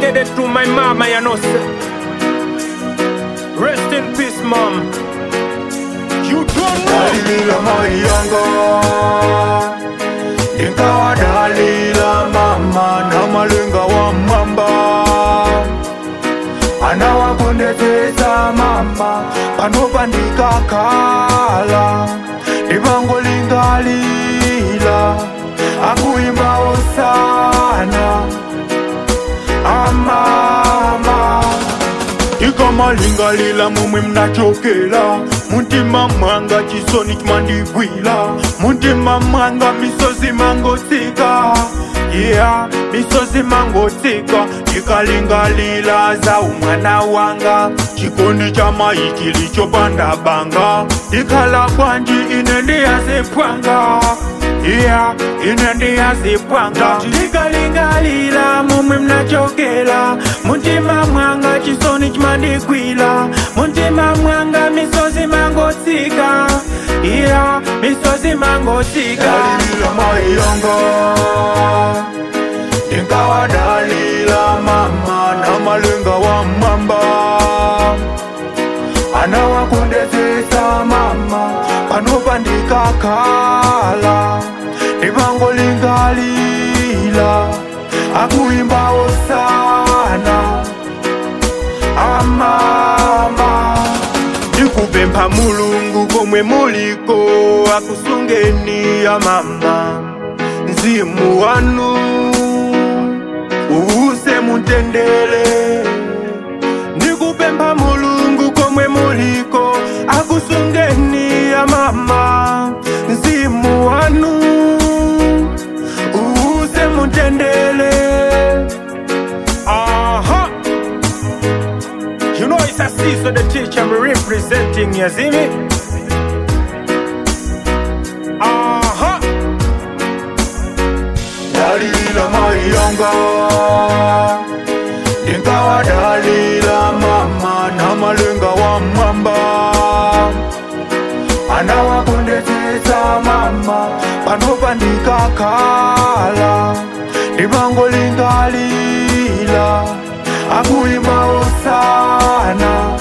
dedicated to my mama, you know, sir. Rest in peace, mom. You don't know. dalila mayanga ingawa dalila mama na malenga wa mamba anawakondezesa mama panopandika kala livangolingalila akuimbawo sana amama ikamalingalila mumwe mnachokela muntima mwanga chisoni chimandigwila muntima mwanga misozi mangotsika yeah misozi mangotsika ikalingalila za umwana wanga chikondi cha mayi chilichopanda banga ikhala kwanji ine ndiyazipwanga yeah ine ndiyazipwanga ndikalingalila mumwe mnachokela muntima mwanga chisoni chimandigwila muntima mwanga misozi mangotsika yeah misozi mangotsika dalila mayongo inkawadalila mama na malenga wa mamba anawakondezesa mama panopandika kala livangolingalila akuimbawo sana amama ndikupempha mulungu komwe muliko akusungeni ya mama mzimu wanu uuse mutendele ndikupempha mulungu komwe muliko akusungeni ya mama mzimu wanu uuse mutendele Uh-huh. You know it's a season the teacher I'm representing, you see me? Uh-huh. dalila mayanga ingawa dalila mama na malenga wa mwamba anawakondezesa mama panopandika kala livangolingalila akuimbawo sana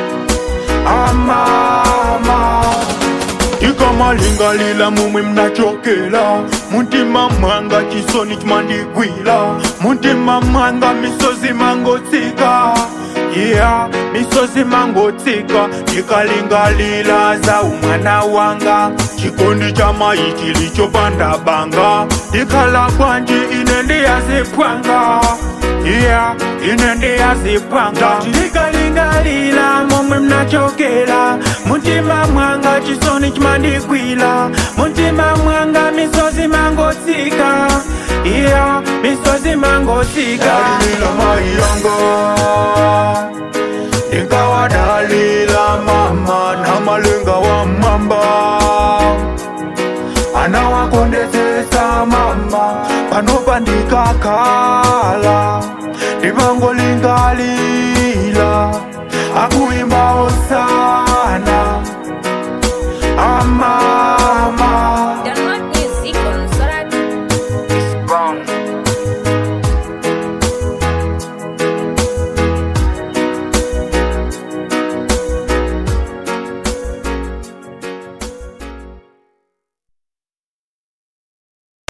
amama ikamalingalila mumwe mnachokela muntima mwanga chisoni chimandigwila muntima mwanga misozi mangotsika yeah misozi mangotsika ikalingalila za umwana wanga chikondi cha mayi chilichopanda banga ikhala kwanji ine ndiyazipwanga yeah ine ndiyazipwanga ndikalingalila momwe mnachokela muntima mwanga chisoni chimandigwila muntima mwanga misozi mangotsika yeah misozi mangotsika dalila mayanga inkawadalila mama na malenga wa mamba anawakondezesa mama panopandika kala livangolingalila akui